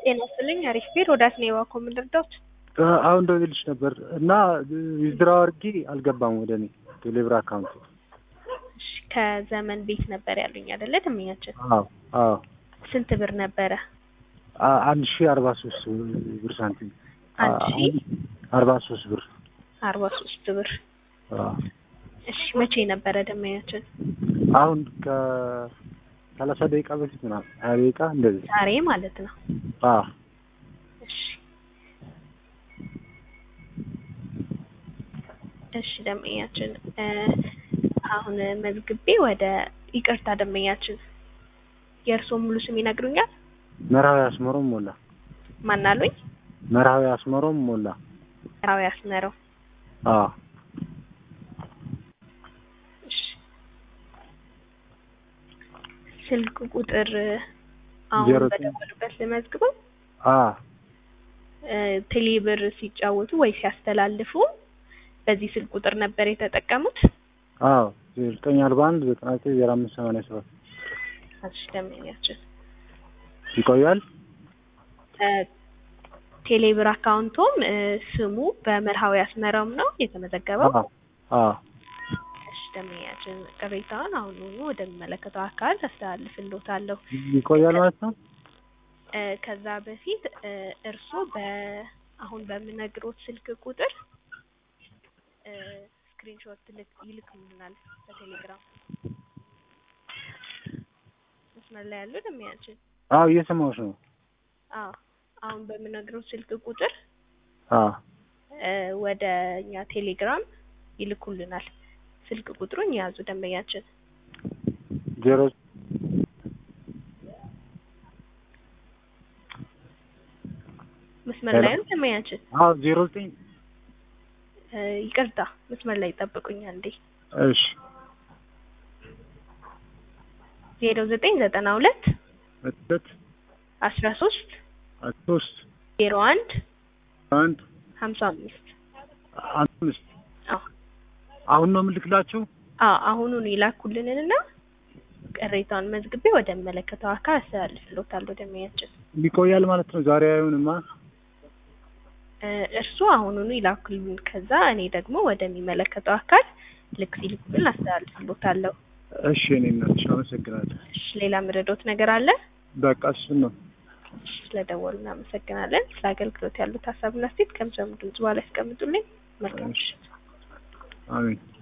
ጤና ይስጥልኝ አሪፍ ቤት ወዳት ነው የዋኮ ምንድርዳዎች አሁን ደውዬልሽ ነበር እና ዊዝድራው አድርጌ አልገባም ወደ እኔ ቴሌብር አካውንት። ከዘመን ቤት ነበር ያሉኝ አይደለ? ደንበኛችን አዎ አዎ ስንት ብር ነበረ? አ- አንድ ሺ አርባ ሶስት ብር ሳንቲም አንድ ሺ አርባ ሶስት ብር አርባ ሶስት ብር። አዎ። እሺ መቼ ነበረ ደንበኛችን? አሁን ከሰላሳ ደቂቃ በፊት ምናምን ሀያ ደቂቃ እንደዚህ ዛሬ ማለት ነው። አዎ እሺ እሺ ደንበኛችን እ አሁን መዝግቤ ወደ ይቅርታ ደንበኛችን የእርስዎ ሙሉ ስም ይነግሩኛል? መርሃዊ አስመሮም ሞላ ማን አሉኝ? መርሃዊ አስመሮም ሞላ ራዊ አስመረው። አዎ እሺ ስልክ ቁጥር አሁን ዜሮ ዘጠኝ በደወሉበት ልመዝግበው። አዎ እ ቴሌብር ሲጫወቱ ወይ ሲያስተላልፉ በዚህ ስልክ ቁጥር ነበር የተጠቀሙት? አዎ ዘጠኝ አርባ አንድ ዘጠና ዘጠኝ ዜሮ አምስት ሰማንያ ሰባት እሺ ደንበኛችን ይቆያል። እ ቴሌብር አካውንቶም እ ስሙ በመርሃዊ አስመረውም ነው የተመዘገበው። አዎ አዎ እሺ ደንበኛችን ቅሬታውን አሁኑኑ ወደሚመለከተው አካል አስተላልፍልዎታለሁ። ይቆያል ማለት ነው። እ ከዛ በፊት እ እርስዎ በ አሁን በምነግሮት ስልክ ቁጥር እ ስክሪንሾት ልክ ይልክልናል በቴሌግራም መስመር ላይ ያለው ደንበኛችን። አዎ እየሰማሁሽ ነው። አዎ አሁን በምነግሮት ስልክ ቁጥር አዎ እ ወደ እኛ ቴሌግራም ይልኩልናል። ስልክ ቁጥሩን የያዙ ደንበኛችን ዜሮ መስመር ላይ ነው ደንበኛችን። አዎ ዜሮ ዘጠኝ እ ይቅርታ መስመር ላይ ይጠብቁኛል እንዴ እሺ ዜሮ ዘጠኝ ዘጠና ሁለት ሁለት አስራ ሶስት ሶስት ዜሮ አንድ አንድ ሀምሳ አምስት አምስት አዎ አሁን ነው የምልክላችሁ። አዎ አሁኑን ይላኩልንንና ቅሬታውን መዝግቤ ወደሚመለከተው አካል አስተላልፍልዎታለሁ ደንበኛችን። ይቆያል ማለት ነው። ዛሬ አይሆንማ። እ እርስዎ አሁኑኑ ይላኩልን። ከዛ እኔ ደግሞ ወደሚመለከተው አካል ልክ ሲልኩልን አስተላልፍልዎታለሁ። እሺ እኔ እናትሽ አመሰግናለሁ። እሺ ሌላ ምረዶት ነገር አለ? በቃ እሱን ነው። እሺ ስለደወሉ እናመሰግናለን። ስለ አገልግሎት ያሉት ሀሳብና አስተያየት ከምሰሙ ድምጽ በኋላ ያስቀምጡልኝ። መልካም ምሽት። አሜን